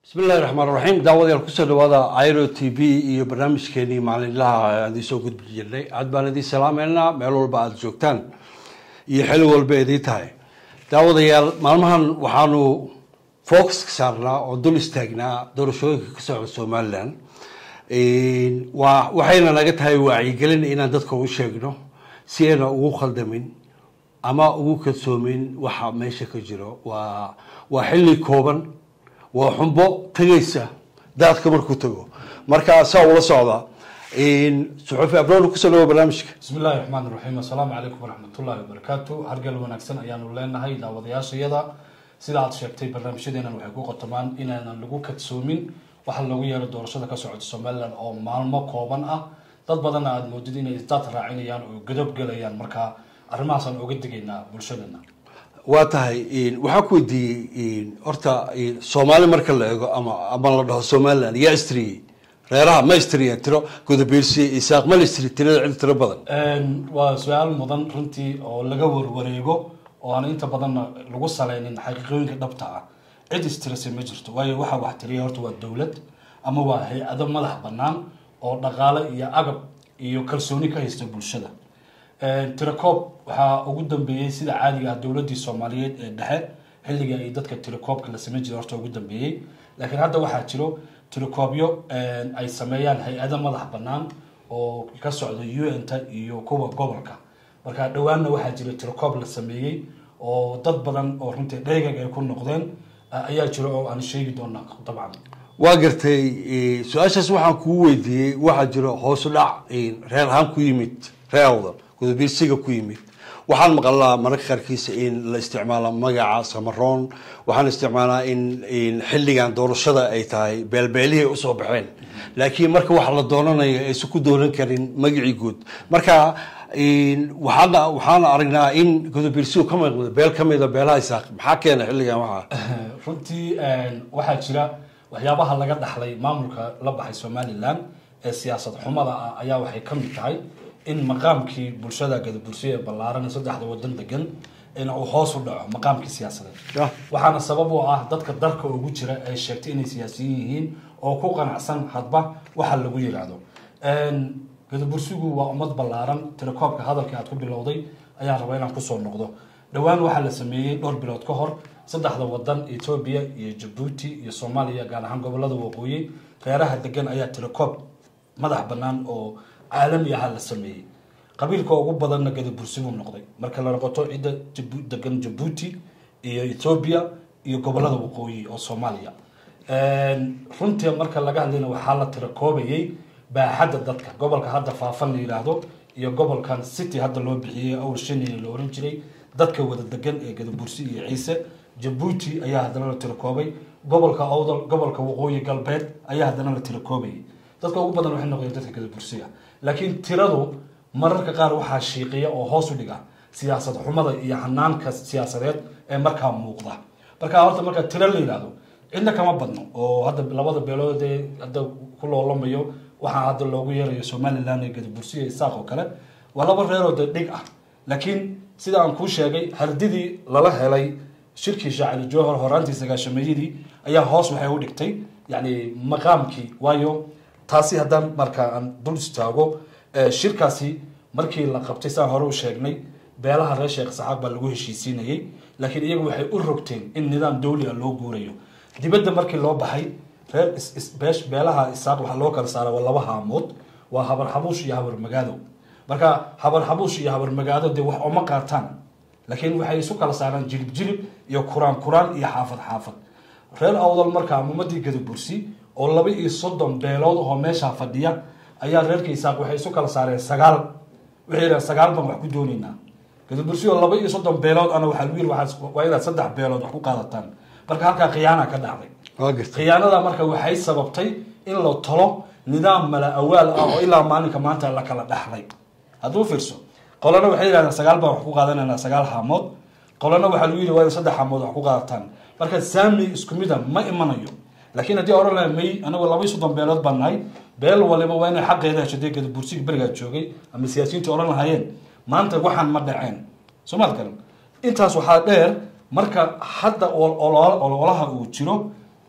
bismi illahi raxmaan raxiim daawadayaal kusoo dhawaada iro t v iyo barnaamijkeenii maalinlaha aan idiin soo gudbi jirnay aad baan idiin salaameynaa meel walba aada joogtaan iyo xili walba idiin tahay daawadayaal maalmahan waxaanu focuska saarnaa oo dul istaagnaa doorashooyinka ka socda somalilan waa waxayna naga tahay wacyigelin inaan dadka u sheegno si ayna ugu khaldamin ama ugu kadsoomin waxa meesha ka jiro waa waa xilli kooban waa xumbo tegaysa daadka markuu tago marka saa ula socda suxuufi abroon kusoo dhawo barnaamijka bismi illaahi raxmaan iraxiim assalaamu calaykum waraxmatullaahi wabarakaatu hargal wanaagsan ayaanu leenahay daawadayaashayada sida aad sheegtay barnaamijyadeenan waxay ku qotomaan inaanan lagu kadsoomin waxa loogu yeero doorashada ka socota somalilan oo maalmo kooban ah dad badanna aada moodid inay isdaad raacinayaan oo godob gelayaan marka arrimahaasaan oga digaynaa bulshadana waa tahay waxaan ku weydiiyey horta soomaali marka la eego ama ama la dhaho somaliland yaa istriyey reeraha ma istriya tiro gudabiirsi isaaq ma la istri tirada cid tiro badan waa su-aal mudan runtii oo laga warwareego oo aan inta badanna lagu saleynin xaqiiqooyinka dhabta ah cid istirisay ma jirto waayo waxa wax tiriya horta waa dowlad ama waa hay-ado madax bannaan oo dhaqaale iyo agab iyo kalsooni ka haysta bulshada tirakoob waxaa ugu dambeeyey sida caadiga ah dowladii soomaaliyeed ee dhexe xilliga ay dadka tirakoobka la sameyn jiray horta ugu dambeeyey laakiin hadda waxaa jiro tirakoobyo ay sameeyaan hay-ado madax bannaan oo ka socda u n ta iyo kuwa gobolka marka dhowaanna waxaa jira tirakoob la sameeyey oo dad badan oo runtii dheegag ay ku noqdeen ayaa jiro oo aan sheegi doona dabcan waa gartay su-aashaas waxaan kuu weydiiyey waxaa jiro hoosu dhac reer ahaan ku yimid reer awdal gudabiirsiga ku yimid waxaan maqalnaa mararka qaarkiisa in la isticmaalo magaca samaroon waxaan isticmaalaa in xilligan doorashada ay tahay beelbeelihii usoo baxeen laakiin marka waxa la doonanayo aysan ku doonan karin magacii guud marka waxaana waxaana aragnaa in gudabiirsigu ka maqda beel ka mida beelaha isaaq maxaa keena xilligan waxaa runtii waxaa jira waxyaabaha laga dhaxlay maamulka la baxay somalilan ee siyaasad xumada ah ayaa waxay ka mid tahay in maqaamkii bulshada gadabursiya ee ballaaran ee saddexda wadan degan in uu hoos u dhaco maqaamkii siyaasadeed waxaana sabab u ah dadka dalka ugu jira ay sheegtay inay siyaasiyiin yihiin oo ku qanacsan hadba waxa lagu yiraahdo gadabursigu waa ummad ballaaran tirakoobka hadalkii aad ku bilowday ayaan rabaa inaan kusoo noqdo dhowaan waxaa la sameeyey dhowr bilood ka hor saddexda wadan etoobiya iyo jabuuti iyo soomaaliya gaar ahaan gobolada waqooyi reeraha degan ayaa tirakoob madax bannaan oo caalami aha la sameeyey qabiilka ugu badanna gadabursi buu noqday marka la noqoto cidda degan jabuuti iyo etoobiya iyo gobolada waqooyi oo soomaaliya runtii marka laga hadlayna waxaa la tirakoobayay baaxadda dadka gobolka hadda faafan la yidhaahdo iyo gobolkan city hadda loo bixiyey awr shaniya la oran jiray dadka wada degan ee gadabursi iyo ciise jabuuti ayaa haddana la tirakoobay gobolka awdal gobolka waqooyi galbeed ayaa haddana la tirakoobayay dadka ugu badan waxay noqdeen dadka gadabursiga laakiin tiradu mararka qaar waxaa shiiqiya oo hoos u dhiga siyaasad xumada iyo hanaanka siyaasadeed ee markaa muuqda marka horta marka tiro la yidhaahdo cidna kama badno oo hadda labada beelood ee hadda ku loolamayo waxaa hadda loogu yeerayo somalilan ee gadabursiga isaaq oo kale waa laba reeroo de dhig ah laakiin sida aan kuu sheegay hardidii lala helay shirkii shaacali jowhar horaantii sagaashameeyadii ayaa hoos waxay u dhigtay yani maqaamkii waayo taasi haddaan marka aan dul istaago shirkaasi markii la qabtay saan hore u sheegnay beelaha reer sheekh saxaaq baa lagu heshiisiinayay laakiin iyagu waxay u rogteen in nidaam dawli a loo guurayo dibadda markii loo baxay reer beelaha isaaq waxaa loo kala saara waa laba haamood waa habar xabuush iyo habar magaado marka habar xabuush iyo habar magaado dee wax oma qaataan laakiin waxay isu kala saaraan jilib jilib iyo kuraan kuraan iyo xaafad xaafad reer awdal markaa ummadii gadabursi oo laba iyo soddon beelood oo meeshaa fadhiya ayaa reerka isaaq waxay isu kala saareen sagaal waxay yidhahen sagaal baan wax ku doonaynaa gadabursi oo laba iyo soddon beelood ana waxaa lagu yiri waa inaad saddex beelood wax ku qaadataan marka halkaa khiyaana ka dhacday khiyaanada marka waxay sababtay in la tolo nidaam mala awaal ah oo ilaa maalinka maanta la kala dhaxlay hadduu fiirso qolana waxay yidhahdeen sagaal baan wax ku qaadanayna sagaal haamood qolana waxaa lagu yidhi waa in saddex haamood wax ku qaadataan marka saami isku mida ma imanayo laakiin haddii oran laha may anagu laba iyo soddon beelood baan nahay beel waliba waa inay xaqeeda hesho dee gadabursiga berigaa joogay ama siyaasiyiinta oran lahaayeen maanta waxaan ma dhaceen soomaad garan intaas waxaa dheer marka hadda ololaha uu jiro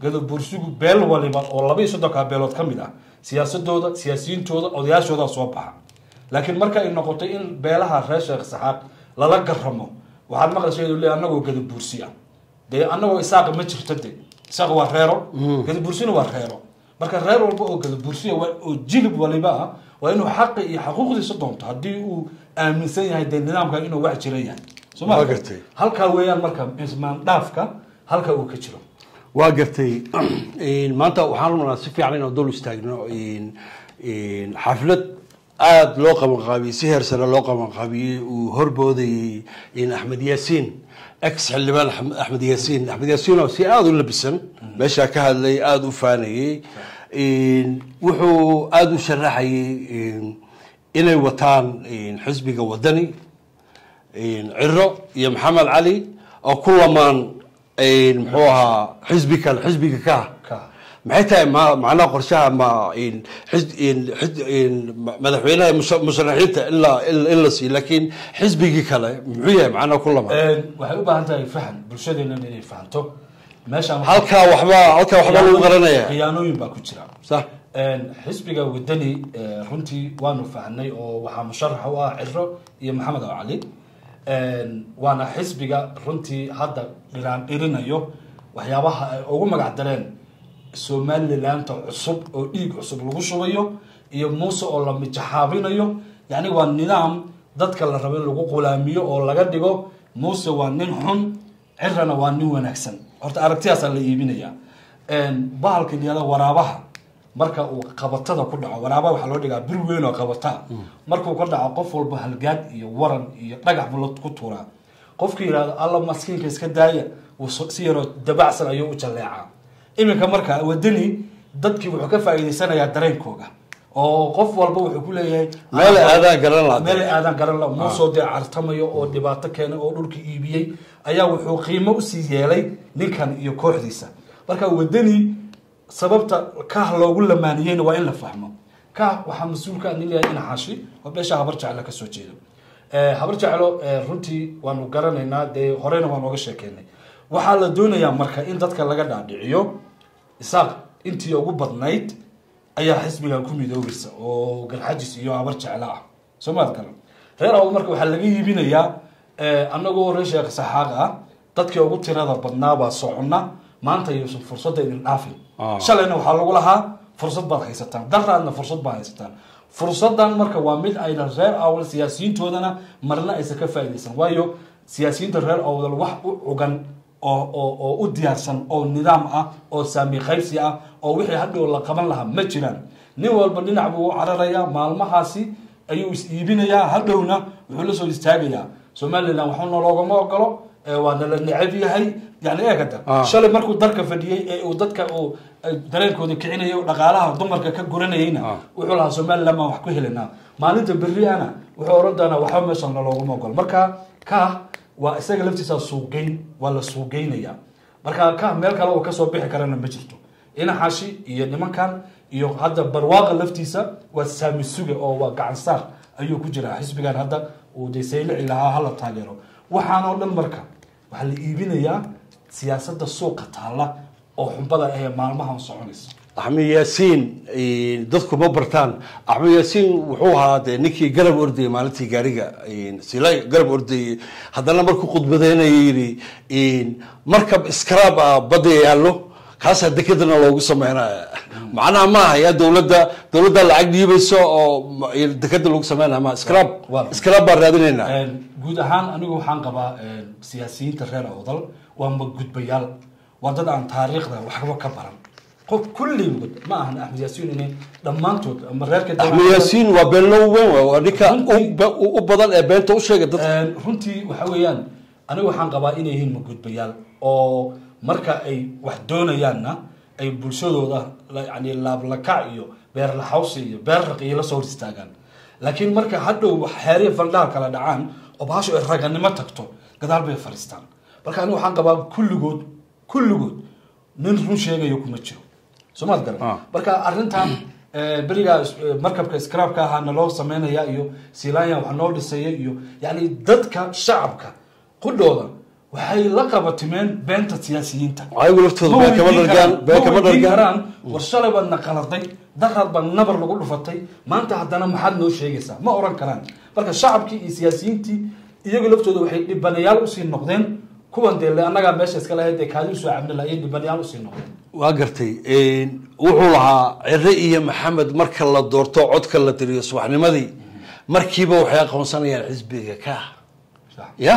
gadabursigu beel waliba oo laba iyo soddonka beelood ka mid ah siyaasadooda siyaasiyiintooda odayaashooda soo baxa laakiin marka ay noqotay in beelaha reer sheekh saxaaq lala garamo waxaad maqlaysa iyadoo leeyahay annagoo gadabursi ah dee annagoo isaaqa ma jirto de isaaqa waa reero gadabursina waa reero marka reer walba oo gadabursiya waa- oo jilib waliba ah waa inuu xaqi iyo xaquuqdiisa doonto haddii uu aaminsan yahay dee nidaamkan inuu wax jira yahay soo ma Waa gartay. halkaa weeyaan marka ismaandhaafka halka uu ka jiro waa gartay Een, maanta waxaan rabnaa si fiican inaan dul istaagno een, een, xaflad aada loo qabanqaabiyey si heer sare loo qabanqaabiyey uu horboodayey een, axmed yaasiin ex xildhibaan Axmed- axmed yaasiin axmed yaasiin oo si aada u labisan meeshaa ka hadlay aada u faanayey Een, wuxuu aada u sharaxayey een, inay wataan een, xisbiga wadani een, ciro iyo maxamed cali oo ku lamaan een, muxuu ahaa xisbi kale xisbiga ka ka maxay tahay ma macnaha qorshaha ma een, xis- een, xis- een, ma- madaxweynaha musa- musharaxiinta in la in in la siiyo laakiin xisbigii kale muxuu yahay macnaha ku lamaan Een, waxay u baahan tahay fahan bulshadeena inay fahanto meeshaan waxaa- halkaa waxba halkaa waxba lagu qaranaya khiyaanooyin baa ku jira sax Een, xisbiga wadani eh, runtii waanu fahnay oo waxaa musharax u ah ciro iyo maxamed oo cali Een, waana xisbiga runtii hadda dhiraan dhirinayo waxyaabaha ay ugu magac dareen somalilaanta cusub oo dhiig cusub lagu shubayo iyo muuse oo la mijaxaabinayo yacni waa nidaam dadka la rabo in lagu qulaamiyo oo laga dhigo muuse waa nin xun cirana waa nin wanaagsan horta aragtiyaasaa la iibinaya Een, bahalka yada waraabaha marka uu qabatada ku dhaco waraabaha waxaa loo dhigaa bir weyn oo qabata markuu ka dhaco qof walba halgaad iyo waran iyo dhagax buu la ku tuuraa qofki yidhahdo alla maskiinka iska daaya wuu so- si yaroo dabacsan ayuu u jalleecaa iminka marka wadani dadkii wuxuu ka faa'iidaysanayaa dareenkooga oo qof walba wuxuu ku leeyahay meel aadaan garan lahaa meel aadan garan la muusoo dee cartamayo oo dhibaato keenay oo dhulka iibiyey ayaa wuxuu qiimo usii yeelay ninkan iyo kooxdiisa marka wadani sababta kah loogu lamaaniyeyna waa in la fahmo kah waxaa mas-uulka ah nin leeyahay ina xashi oo beesha habar jeclo kasoo jeedo Eh, habar jeclo eh, runtii waanu garanaynaa dee horena waan ooga sheekeynay waxaa la doonayaa marka in dadka laga dhaadhiciyo isaaq intii ugu badnayd ayaa xisbigan ku midoobaysa oo garxajis iyo habar jeclo ah soo maad garan reer awd marka waxaa laga iibinayaa eh, annagoo reer sheekh saxaaq ah dadkii ugu tirada badnaa baa soconna maanta yuusan fursadda idin dhaafin Ah. shalayna waxaa lagu lahaa fursad baad haysataan daraadna fursad baad haysataan fursadan marka waa mid ayna reer awdal siyaasiyiintoodana marna aysan ka faa'iidaysan waayo siyaasiyiinta reer awdal wax u cugan oo oo oo u diyaarsan oo nidaam ah oo saami qaybsi ah oo wixii hadhow la qaban lahaa ma jiraan nin walba dhinac buu u cararayaa maalmahaasi ayuu is iibinayaa hadhowna wuxuu la soo istaagayaa somalilan waxuna loogama ogolo ee waa nala necab yahay yani eegada Ah. shalay markuu darka fadhiyey ee uu dadka uu ay dareenkooda kicinayay oo dhaqaalaha dumarka ka guranayeyna Ah. wuxuu lahaa somaliland baan wax ku helanaa maalinta berriana wuxuu oran doonaa waxba meeshan naloogama ogolo marka ka waa isaga laftiisa suuqgeyn waa la suuqgeynaya marka ka meel kale uu kasoo bixi karana ma jirto inaxashi iyo nimankan iyo hadda barwaaqa laftiisa waa saami suga oo waa gacan saar ayuu ku jiraa xisbigan hadda uu de saylici lahaa hala taageero waxaan oo dhan marka waxaa la iibinayaa siyaasadda suuqa taalla oo xumbada ee maalmahan soconaysa axmed yaasiin eh, dadku ma bartaan axmed yaasiin wuxuu ahaa dee ninkii garab ordayay maalintii gaariga eh, silay garab ordayay haddana markuu khudbadeynaya yidhi eh, markab iskaraab ah badda yaallo kaasaa dekedana loogu sameynaya macnaha ma aha yaa dowladda dowladda lacag dhiibayso oo ma- dekeda lagu sameynaya ma iskaraab Waa. iskaraab baan raadinaynaa Een, guud ahaan anigu waxaan qabaa een, siyaasiyiinta reer awdal waa magudbayaal waa dad aan taariikhda waxba ka baran qof kulligood ma ahan axmed yaasiin inay dhammaantood ama reerka axmed yaasiin waa beenlow weyn waay. waa ninka u- ba- u u badan ee beenta u sheega dadka Een, runtii waxa weeyaan anigu waxaan qabaa inay yihiin magudbayaal oo marka ay wax doonayaanna ay bulshadooda la- yani laablakac iyo beer laxawsi iyo beer raqiyo la soo hor istaagaan laakiin marka hadhow xeeriya faldhaha kala dhacaan oo bahashu ay raganimo tagto gadaal bay fadhiistaan marka anigu waxaan qabaa kulligood kulligood nin run sheegayo kuma jiro soomaad garan Ah. marka arrintan eh, berigaa is- eh, markabka scrabka ahaa naloo sameynaya iyo silanya wax noo dhisaya iyo yani dadka shacabka qudhooda waxay la qabatimeen beenta siyaasiyiinta ayagu laftooda ma been kama weydiin dhargaan karaan- been ma kama weydiin dhargaan karaan war shalay baad na qaladay daraad baad nabar lagu dhufatay maanta haddana maxaad noo sheegaysaa ma oran karaan marka shacabkii iyo siyaasiyiintii iyagu laftooda waxay dhibanayaal usii noqdeen kuwan dee le annagaa meesha iska lahayd dee kaadi usoo cabni lahayen dhibanayaal usii noqdeen waa gartay wuxuu lahaa cire iyo maxamed marka la doorto codka la tiriyo subaxnimadii markiiba waxay aqoonsanayaan xisbiga ka Sax. ya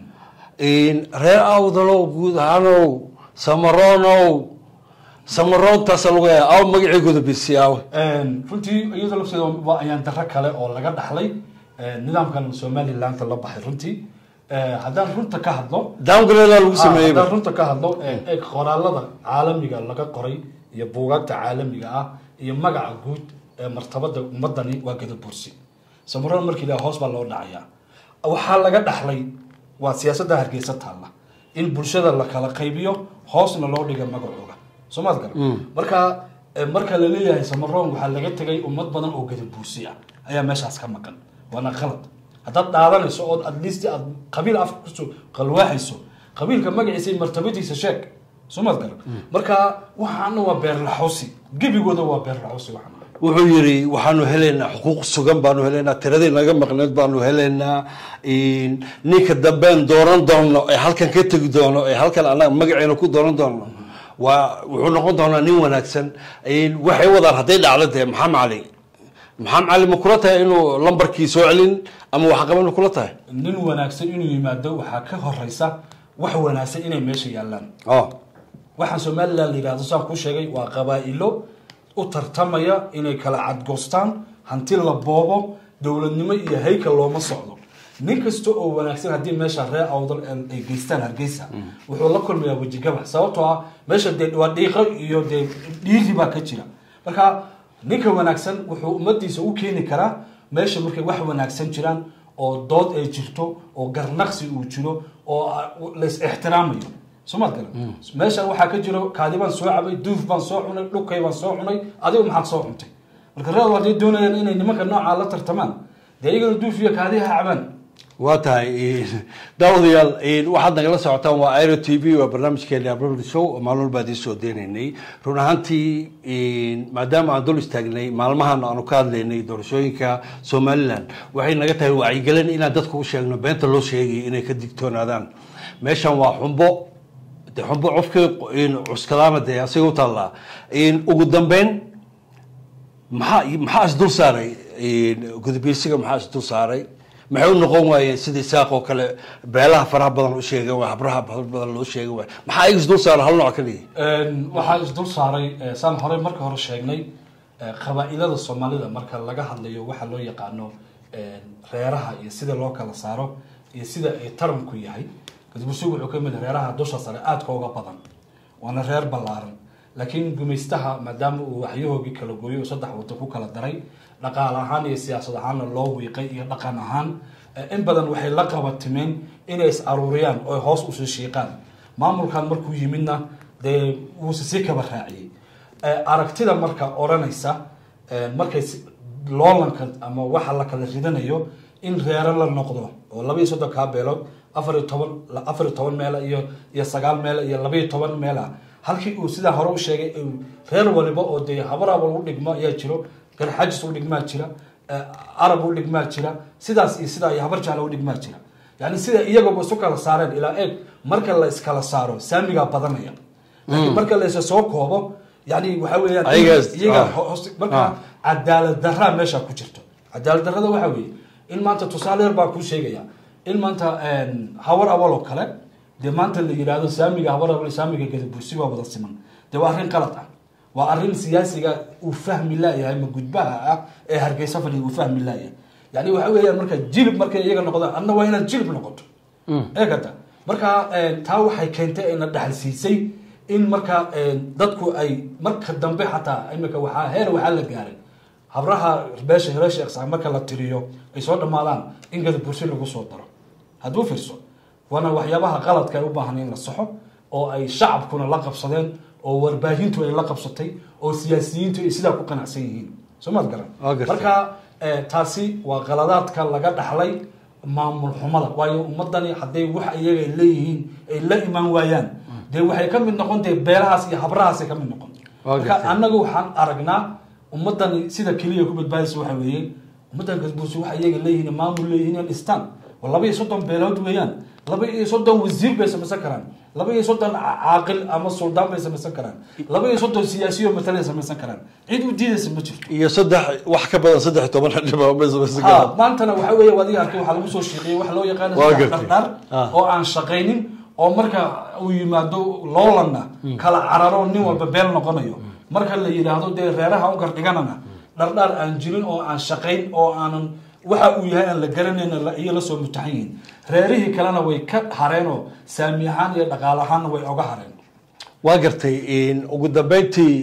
reer awdalow guud ahaanow samaronow samaroontaasa lagu yahay aw magacigooda bisi aawe runtii iyadoo lafteeda waa ayaan daro kale oo laga dhaxlay nidaamkan somalilandta la baxay runtii haddaan runta ka hadlo downgrade lagu Ah, sameeyey haddaan runta ka hadlo ee qoraalada caalamiga laga qoray iyo buugaagta caalamiga ah iyo magaca guud ee martabada ummadani waa gadabursi samaroon markii la hoos baa loo dhacayaa waxaa laga dhaxlay waa siyaasadda hargeysa taalla in bulshada la kala qaybiyo hoosna loo dhiga magacooga soomaad gar marka eh, marka la leeyahay samaroon waxaa laga tegay ummad badan oo gadabursi ah ayaa meeshaas ka maqan waana qalad haddaad dhaadanayso ood at least aad qabiil afka kusoo qalwaaxayso qabiilka magaciisa iyo martabadiisa sheeg soomaad garan marka waxaana waa beerlaxoosi gebigooda waa beerlaxoosi waxaan wuxuu yidhi waxaanu helaynaa xuquuq sugan baanu helaynaa tiradii naga maqneed baanu helaynaa ninka dambeen dooran doono ee halkan ka tegi doono ee halkan anaga magaceena ku dooran doono waa wuxuu noqon doonaa nin wanaagsan waxay wadaan hadday dhacdo dee maxamed cali maxamed cali ma kula tahay inuu lambarkii soo celin ama waxqaban ma kula tahay nin wanaagsan inuu yimaado waxaa ka horeysa wax wanaagsan inay meesha yaallaan oh waxaan somalilan la yidhahdo saan kuu sheegay waa qabaa'ilo u tartamaya inay kala cadgoostaan hanti la boobo dowladnimo iyo haykal looma socdo nin kasta oo wanaagsan haddii meesha reer awdal ay geystaan hargeysa wuxuu la kulmayaa wejigabax sababtoo ah meesha dee waa dhiiqo iyo dee dhiiri baa ka jira marka ninka wanaagsan wuxuu ummadiisa u keeni karaa meesha markay wax wanaagsan jiraan oo dood ay jirto oo garnaqsi uu jiro oo lais ixtiraamayo somaad gala meeshan waxaa ka jiro kaadi baan soo cabay duuf baan soo cunay dhukay baan soo cunay adigu maxaad soo cuntay marka reer hadday doonayaan inay nimanka noocaa la tartamaan dee iyagana duuf iyo kaadi ha cabaan waa tahay daawadayaal waxaad nagala socotaan waa iro t v waa barnaamijkeena abril show maalin walba idiin soo deynaynay run ahaantii maadaama aan dul istaagnay maalmahan aanu ka hadlaynay doorashooyinka somaliland waxay naga tahay wacyigelin inaan dadka u sheegno beenta loo sheegay inay ka digtoonaadaan meeshan waa xumbo de xumbo cofkii cuskadaana dee asiga u taallaa ugu dambeyn maxaa maxaa isdul saaray gudubiyeysiga maxaa isdul saaray maxay u noqon waayeen sida isaaq oo kale beelaha faraha badan u sheegan waay habraha faraha badan loo sheegan waay maxaa iga isdul saaray hal nooc kaliya waxaa isdul saaray saan hore marka hore sheegnay qabaa'ilada soomaalida marka laga hadlayo waxa loo yaqaano reeraha iyo sida loo kala saaro iyo sida ay taranku yahay gudbusigu wuxuu ka mid reeraha dusha sare aadka uga badan waana reer ballaaran laakiin gumaystaha maadaama uu waxyahoogii kala gooyo oo saddex wado ku kala daray dhaqaal ahaan iyo siyaasad ahaanna loo wiiqay iyo dhaqan ahaan in badan waxay la qabatimeen inay is aruuriyaan oo hoos usii shiiqaan maamulkan markuu yimidna dee wuuse sii kaba raaciyey aragtida marka odhanaysa markay loolanka ama waxa la kala ridanayo in reero la noqdo oo laba iyo soddon kaa beelood afar iyo toban afar iyo toban meela iyo iyo sagaal meela iyo laba iyo toban meela halkii uu sidaa hore u sheegay reer waliba oo dee habaraba u dhigmo ayaa jiro garxajis u dhigmaa jira arab u dhigmaa jira sidaas iyo sidaa iyo habar jecla u dhigmaa jira yani sida iyagaba isu kala saareen ilaa eeg marka la iskala saaro saamigaa badanaya laakiin marka la isa soo koobo yani waxa weeyaan iyaga marka cadaalad daraa meesha ku jirto cadaalad darada waxa weeye in maanta tusaale yar baa kuu sheegaya in maanta hawar awal oo kale dee maanta la yidhaahdo saamiga hawar awal saamiga gadabursi waa wada siman dee waa arrin qalad ah waa arrin siyaasiga uu fahmi laayahay ma gudbaha ah ee hargeysa fadhiya uu fahmi laayahay yani waxa weeyaan marka jilib markay iyaga noqdaan adna waa inaad jilib noqoto eegata marka taa waxay keentay ayna dhaxalsiisay in marka dadku ay marka dambe xataa imika waxaa heer waxaa la gaaray habraha beesha hore sheeksa marka la tiriyo ay soo dhammaadaan in gadabursi lagu soo daro hadduu fiirso waana waxyaabaha qaladka ay u baahan in la saxo oo ay shacabkuna la qabsadeen oo warbaahintu ay la qabsatay oo siyaasiyiintu ay sidaa ku qanacsan yihiin soo maad garan marka taasi waa qaladaadka laga dhaxlay maamul xumada waayo ummadani hadday wax iyaga ay leeyihiin ay la imaan waayaan dee waxay ka mid noqon dee beelahaas iyo habrahaasay ka mid noqon Waa marka gartay. annaga waxaan aragnaa ummadani sida keliya ku badbaadaysa waxa weeye ummaddan gadbuursi waxa iyaga leeyihiin maamul leeyihiin in dhistaan oo laba iyo soddon beelood weeyaan laba iyo soddon wasiir bay samaysan karaan laba iyo soddon ca- caaqil ama suldaan bay samaysan karaan laba iyo soddon siyaasiyo matalay samaysan karaan cid u diidaysa ma jirto iyo saddex wax ka badan saddex iyo toban xildhibaan ha maantana waxa weeye adiga arkay waxaa lagu soo sheeqiyey waxa loo yaqaano Waa saddex gartay. dhardhaar Ah. oo aan shaqaynin oo marka uu yimaado loolanna kala cararo nin walba beel noqonayo marka la yidhaahdo dee reeraha u gardhiganana dhardhaar aan jirin oo aan shaqayn oo aanan waxa uu yahay aan la garanayna la- iyo lasoo mutaxan yihiin reerihii kalena way ka hareen oo saami ahaan iyo dhaqaale ahaanna way oga hareen waa gartay ugu dambeyntii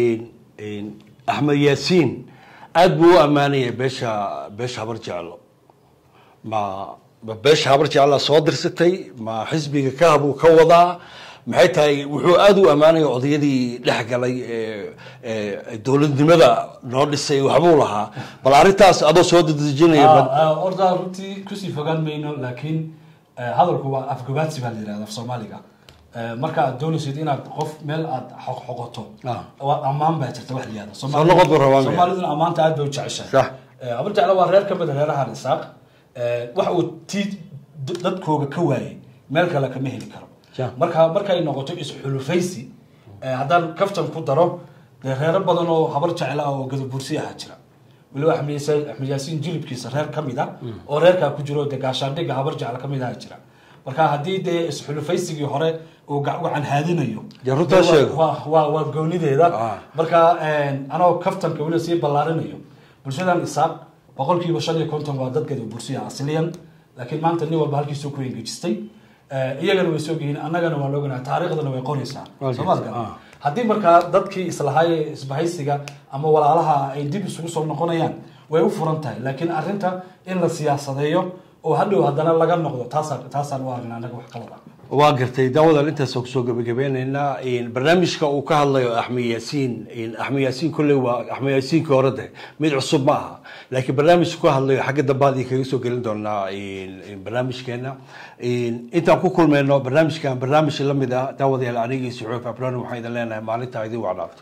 axmed yaasiin aada buu u ammaanayay beesha beesha habar jeclo ma ma beesha habar jeclaa soo dirsatay ma xisbiga ka buu ka wadaa maxay tahay wuxuu aada u ammaanaya odayadii dhex galay ee ee dowladnimada noo dhisay waxbuu lahaa bal arrintaas adoo soo dedejinaya bal- Ah, ah, horta runtii kusii fogaan mayno laakiin eh, hadalku waa afgabaadsi baa la yidhahda af soomaaliga Eh, marka aad doonaysid inaad qof meel aad xoqxoqoto Ah. waa ammaan baa jirta wax la yihahdo Soo noqod buu rabaa, miya? soomaaliduna ammaanta aad bay u jeceshahay Sax. Eh, habar jecla waa reer ka mid a reeraha isaaq Eh, wax uu tii d- dadkooga ka waayey meel kale kama heli karo Sax. marka markay noqoto isxulufaysi eh, haddaan kaftan ku daro dee reero badan oo habar jecla oo gadabursi ahaa jira weliba axmed Yaasiin- axmed yaasiin jilibkiisa reer ka mid a oo reerkaa ku jiro dee gaashaandhigga habar jecla ka mid aha jira marka haddii dee isxulufaysigii hore uu ga- gacan haadinayo Dee runtaa dee waa- sheego. waa waa waa goonideeda Ah. marka anoo kaftanka weliba sii ballaarinayo bulshadan isaaq boqolkiiba shan iyo konton waa dad gadabursiya asliyan laakiin maanta nin walba halkiisuu ku engejistay Eh, iyagana way soo geyiin annagana waa looganaha taariikhdana way qoraysaa Waa Soo ma jirta, aragtaa? ah. haddii markaa dadkii islahaay isbahaysiga ama walaalaha ay dib isugu soo noqonayaan way u furan tahay laakiin arrinta in la siyaasadeeyo oo hadhow haddana laga noqdo taasaan taasaan u aragnaa annaga wax kalada waa gartay daawadan intaas kusoo gabagabeyneynaa barnaamijka uu ka hadlayo axmed yaasiin axmed yaasiin kolley waa axmed yaasiinkii hore de mid cusub ma aha laakiin barnaamijka ka hadlayo xagga dambe adii kaga soo gelin doonaa barnaamijkeena intaan ku kulmeyno barnaamijkan barnaamij lamid ah daawadayaal anigii suxuuf abran waxaan idin leenahay maalintaa idin wacnaato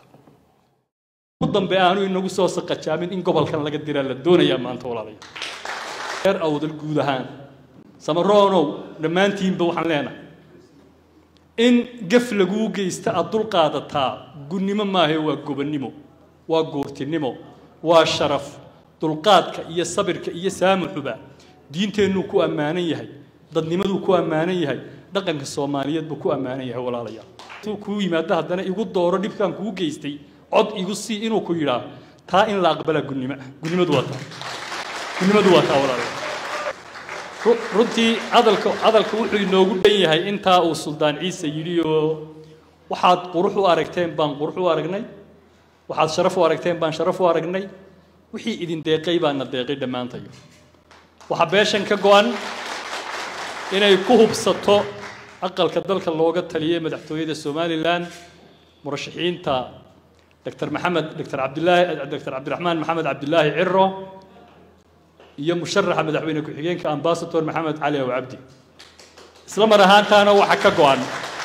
ugu dambe aanu inagu soo saqajaamin in gobolkan laga diraa la doonayaa maanta walaalayaal reer awdal guud ahaan samaroonow dhammaantiinba waxaan leenahay in gef laguu geysta aad dul qaadataa gunnimo maahe waa gobonnimo waa goortinimo waa sharaf dulqaadka iyo sabirka iyo saamuxuba diinteennuu ku ammaanan yahay dadnimaduu ku ammaanan yahay dhaqanka soomaaliyeed buu ku ammaanan yahay walaalayaal intuu kuu yimaado haddana igu dooro dhibkaan kuu geystay cod igu sii inuu ku yidhaa taa in la aqbalaa gunnimo gunnimadu waa taa gunnimadu waa taa walaalayaal ru- runtii hadalka hadalka wuxuu inoogu dhan yahay intaa uu suldaan ciise yidhi oo waxaad qurux u aragteen baan qurux u aragnay waxaad sharaf u aragteen baan sharaf u aragnay wixii idin deeqay baana deeqay dhammaantayo waxaa beeshan ka go-an inay ku hubsato aqalka dalka looga taliyay madaxtooyada somalilan murashaxiinta dr maxamed dr cabdilaahi dr cabdiraxmaan maxamed cabdilaahi ciro iyo musharaxa madaxweyne ku-xigeenka ambasador maxamed cali aw cabdi isla mar ahaantaana waxaa ka go-an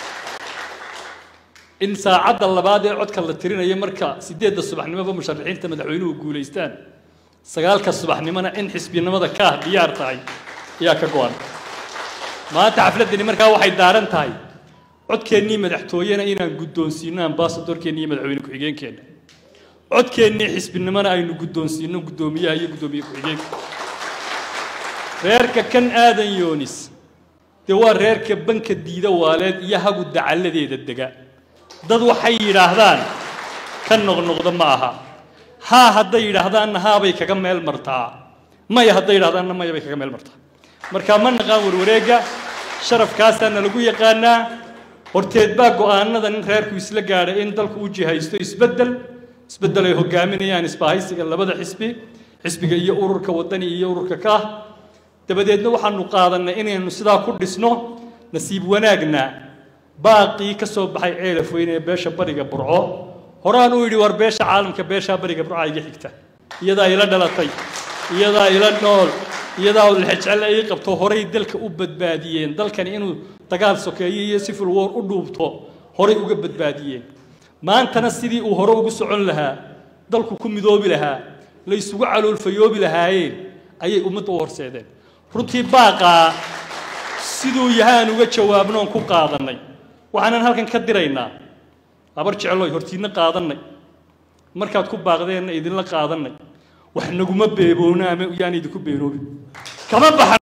in saacadda labaad ee codka la tirinayo marka sideedda subaxnimoba musharaxiinta madaxweynuhu guulaystaan sagaalka subaxnimona in xisbinimada ka ah diyaar tahay ayaa ka go-an maanta xafladdani markaa waxay daaran tahay codkeennii madaxtooyena inaan guddoonsiino ambasadorkeenna iyo madaxweyne ku-xigeenkeenna codkeennii xisbinimona aynu guddoonsiino guddoomiyaha iyo guddoomiye ku-xigeenka reerka kan aadan yoonis dee waa reerka banka diida waaleed iyo hagu dacalladeeda dega dad waxay yidhaahdaan ka noqnoqda ma aha haa hadday yidhaahdaanna haabay kaga meel martaa maya hadday yidhahdaanna maya bay kaga meel martaa marka ma naqaan warwareegga sharafkaasaana lagu yaqaanaa horteed baa go'aanada nin reerku isla gaadhay in dalku u jihaysto isbeddel isbeddel ay hogaaminayaan isbahaysiga labada xisbi xisbiga iyo ururka waddani iyo ururka kaah dabadeedna waxaanu qaadannay inaynu sidaa ku dhisno nasiib wanaagna baaqii ka soo baxay ceelaf weyne ee beesha bariga burco horaan uu yidhi war beesha caalamka beeshaa bariga burca iga xigta iyadaa ila dhalatay iyadaa ila nool iyadaa lexjecel ay qabto horay dalka u badbaadiyeen dalkani inuu dagaal sokeeyo iyo civil war u dhuubto horay uga badbaadiyeen maantana sidii uu hore ugu socon lahaa dalku ku midoobi lahaa la isugu caloolfayoobi lahaayeen ayay ummadda u horseedeen runtii baaqaa siduu yahaan uga jawaabnoon ku qaadannay waxaanan halkan ka diraynaa habar jecloy hortiidna qaadannay markaad ku baaqdeenna idinla qaadannay wax naguma beeboona ama yaan idinku beenoobin kama baxa